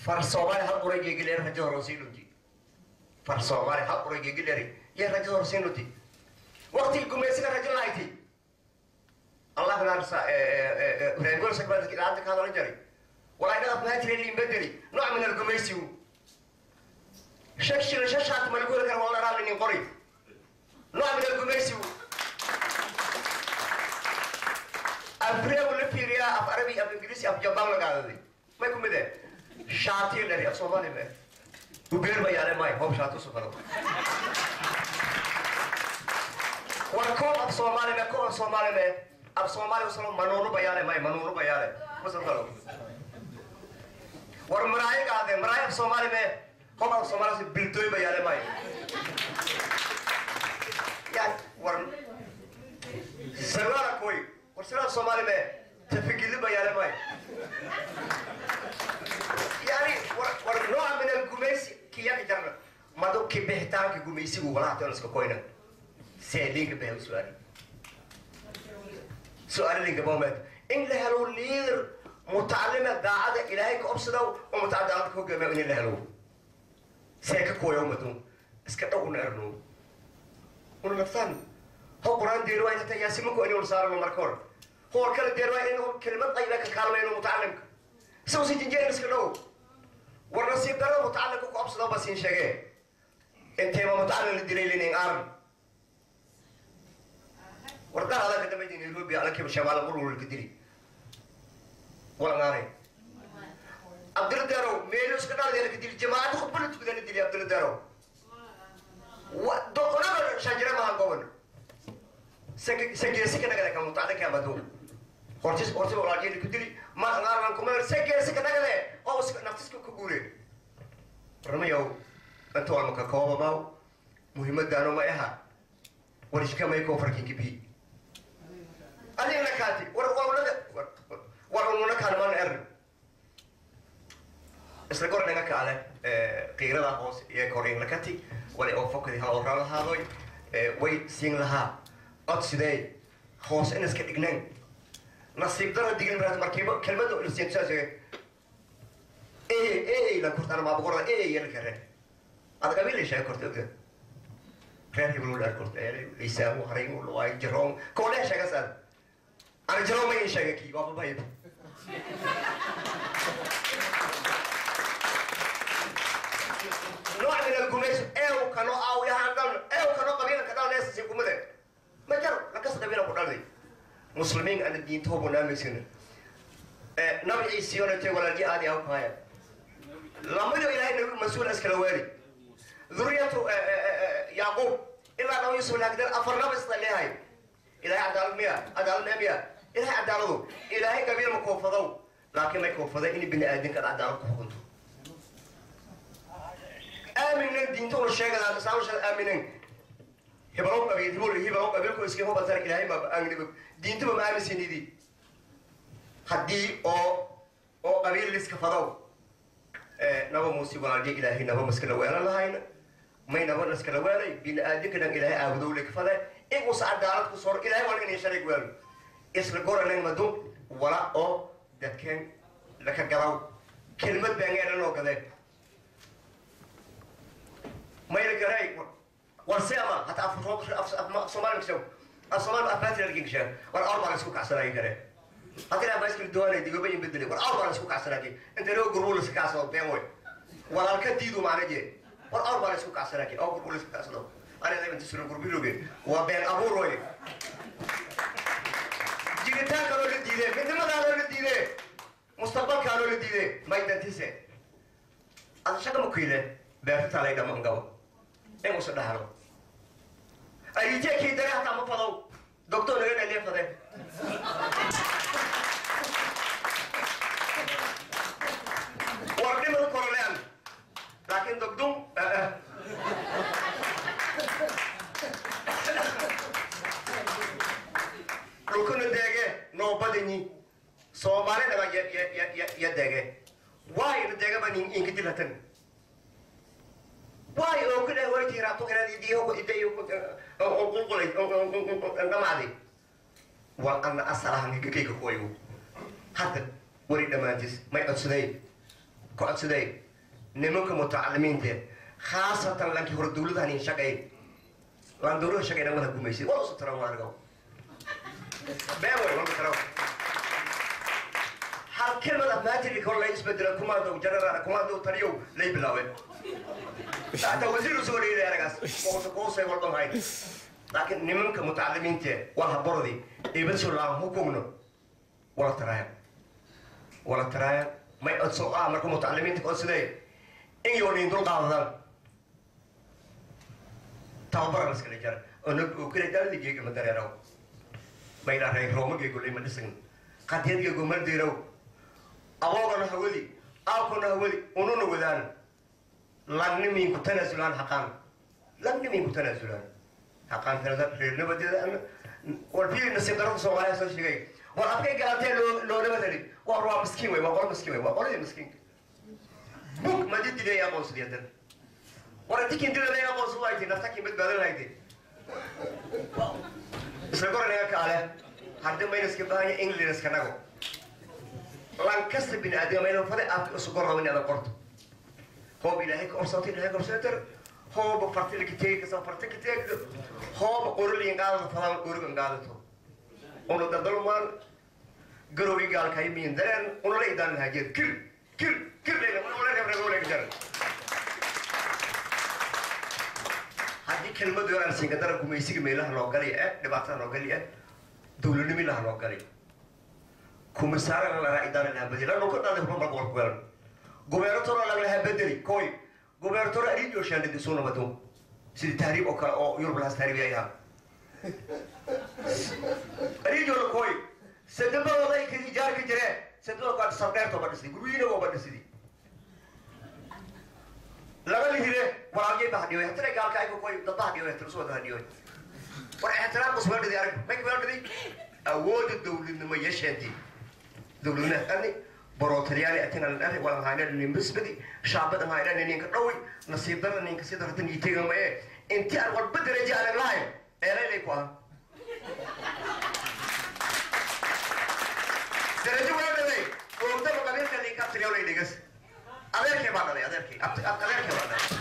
far soomaali hal uray geegileer rajo horosii dhunti far soomaali hal uray geegileeri yee rajo horosii dhunti waqtigii gumaysiga rajo lahayti allah naarsa reergol sakbaadki dhaanta kaadala jari walaa inaad mahatire liimbedeli nooc min algumaysigu shak shila shashaat malguula kara wala raalinin qori nooc min algumaysigu afreegu la fiiriyaa af arabi af ingiriisi af jabaan lagaadaday may ku mid eh shaatiyo dhari af soomaali me ubeer bayaale may hoob shaatu sufado war koob af soomaali me koob af soomaali me af soomaali usalo manuunu bayaale may manuunu bayaale musalkalo war maraayo gaade maraayo af soomaali me hoob af soomaali si bildoy bayaale may yani war sarwaala koy war sarwaal soomaali me tafigili bayaale may yani war war nooca min algumaysi kiyaka jarna madu kibixitaanka gumaysigu walahatoniska koyna seelinka behe su-aali su-aali linka moment in la helo liider mutacalima daacada ilaahay ka obsadow oo mutacadaalada ka hogaamiya in la helo see ka kooya umadun iska dhow una erno una naftaan ho quraan deerwaa inta yaasimanku inuu saarano marka hore hoor kale deerwaa inuu kelimad qayba ka kaalmayno mutacalimka isagu si jinjeerin iska dhow war nasiib darada mutacalimka ku obsado ba siin sheegee inteema mutacalim la dilay linin aaran wardaha ala ka dambayda nairobi alakiba shabaala qululka dili walanaanay abdul darow meelo iska dhaaldeela ka dili jamaacada khudbada tukadana dili abdul darow doqonada shajira maha goban sageesi ka nagada ka mutacallinka amadu hortis hortis walaaljeeda ku dili ma ngaaran kuma sageesi ka nagade oo naftiska ka guure warmayow inta walma ka kooba maaw muhiimadaano ma aha warishkamay koo farkinki bi adigna kaati war walnada war ununa kaanman er isla gornanga kaale qiirada hoos iyo korin lakati wali oo fokadi ha oo raalahaadoy way siin lahaa cod sidee hoos in iska dhignayn nasiib dara digin maraad markiiba kelmada lasiin saas ee ee la kurtaan ma boqorda ee ee la kare ad qabiil shay korta ogda reer hebel ula korta ee isaamu harin ula way jaroon koole shaga san ana jaroon ma shaga ki baba bay nooc min algumays eew kano aaw yahaan dhan eew kano qabiila ka dhan si kumade ma jaro lakas qabiila ku dhalday muslimiin ana diintoobu naamigsina nabi ciisiyona te walaalji aadi aw kaaya lamado ilaahay nabi mas-uul iskala waari ذريته يعقوب إلا أنه يوسف الأقدر أفرنا بس لهاي إلهي عدال مية عدال مية إلهي عداله إلهي قبيل مكوفضو لكن ما يكوفضو إني بني آدم كان عدال كوفضو آمنين دين تقول الشيء هذا سامش آمنين هبلو قبيل هبلو هبلو قبيل كو اسكي هو بترك إلهي ما أنغني دين تبى ما آمن سيني دي حدي أو أو قبيل لسكفضو naba muuse walaalje ilaahay naba maskala weelan lahayna may naba naskala weelay bini-aadinka dhan ilaahay aabudowle kafale igusa cadaalad ku sor ilahay wal inay sharig weelo isla goranan madu wala oo dadkeen laka galaw kelmad baangeena loo gadeen mayla garay warse ama hata afsoomaali kashaw afsoomaali afaatira lakin kashaa war awr baa la isku kacsanaayi karee haddii aan baaskil doonay digoba in bedeli war awr baan isku kacsanaaje inta loo gurbu la iska kacsado been way walaalka diidu maana jee war awr baan isku kacsanaaje oo gurbu la iska kacsado anada inta suran gurbiloge waa been abuur way jiritaanka loo la diide midnimadaa loo la diide mustaqbalkaa loo la diide may dantise ada shaqa ma kuyle beertataa lay dhama ngabo in usa dhahlo ayijee kii dare hataa ma fadow doctor naga dhalee fadee warnimada korolean laakiin dogdum dhulkuna deege noobadini soomaali dhaba ya deege waay na deegaba inka dilatan waay oo ku dheh waytii raabto inaad idiyo ku idayo qulqulay dhamaaday waa ana asalahan gagayga kuwayo hadda wari dhammaantiis may codsaday ku codsaday nimanka mutacalimiinta khaasatan lankii hore dawladahan in shaqay laan dawlada shaqayna wada gumaysay waa usu taran waanigo been way walba taran hal kelmad afmaatiri kor la isbedela kumaandow general kumaandow taliyow lay bilaabeen حتى وزير سوري لي أنا قاس قوس قوس يقول لهم هاي لكن نمك متعلمين تي ولا بردي يبتشوا الله حكمنا ولا ترايا ولا ترايا ما يقصوا آه مركم متعلمين تقول سيدي إن يونين دول قاعدين تعبر بس كده جار أنا وكده جار اللي جيك من دريرو ما يلا هاي روما جيك ولا من دسين قد يجيك ومن ديرو أبغى أنا هولي أبغى أنا هولي ونون ودان lagni min ku tanaasulaan haqaan lagni min ku tanaasulaan haqaan tirada reernimadeeda war bii nasiib darada soomaaliya soo sheegay war afkay galantee loo loolama tali war waa miskiin wey waa qolo miskiin wey waa qoladii miskiinka bug madi dilay aqoonsadi hadan war intikin dilada aqoonsadu haytay naftakin badbaadan haytay isla goranaga kaale hadda maynaska baahanya englandska nago lankasta bini aadama fade aadka isu gorrabo in adan qorto هو إلهي كورسات إلهي كورساتر هو بفرتي كتير كسا فرتي كتير هو بقول لي إنقاذ فلان قول إنقاذ تو ono dadal man garowi gal kay min daren ono lay dan hajer kir kir kir le ono le le le jar hadii kelmad yoran singa dara gumaysiga meelaha loo galay ee dhibaatada loo galay ee dawladnimo ilaha loo galay kumisaara la raacidaan la badila loo ka dhaday kuma marqor ku galan gobernatoro lagalaha bedeli koy gobernatoro aridio shandidi suna bato sidii tahriib oo kale oo yurub lahas tahriib ay ahaa aridio koy sadabadooda ay kadi jaar ka jireen sadabada kaad sardheerto ba dhisday guryiina waa ba dhisday laga lihire waraabiyay ba hadhiyoy hatana gaalka ay koy dadba hadhiyoy hatana soo hadhiyoy war ixtiraam kusoo dhidi arag may kuma dhidi awooda dawladnimo yeesheenti dawladnimo ani بروتريالي أتينا الأرض ولا هاينا نمسبدي شعبنا هاينا نينك قوي نصيب دنا نينك سيد هتن يتيجا ما إيه أنت أول بدر جاء على اللاين إيه ليك واه درجة ولا ده وقت ما قبل كان يكاب تريو لي ديجس أدير كي بعد ده أدير كي أب أدير كي بعد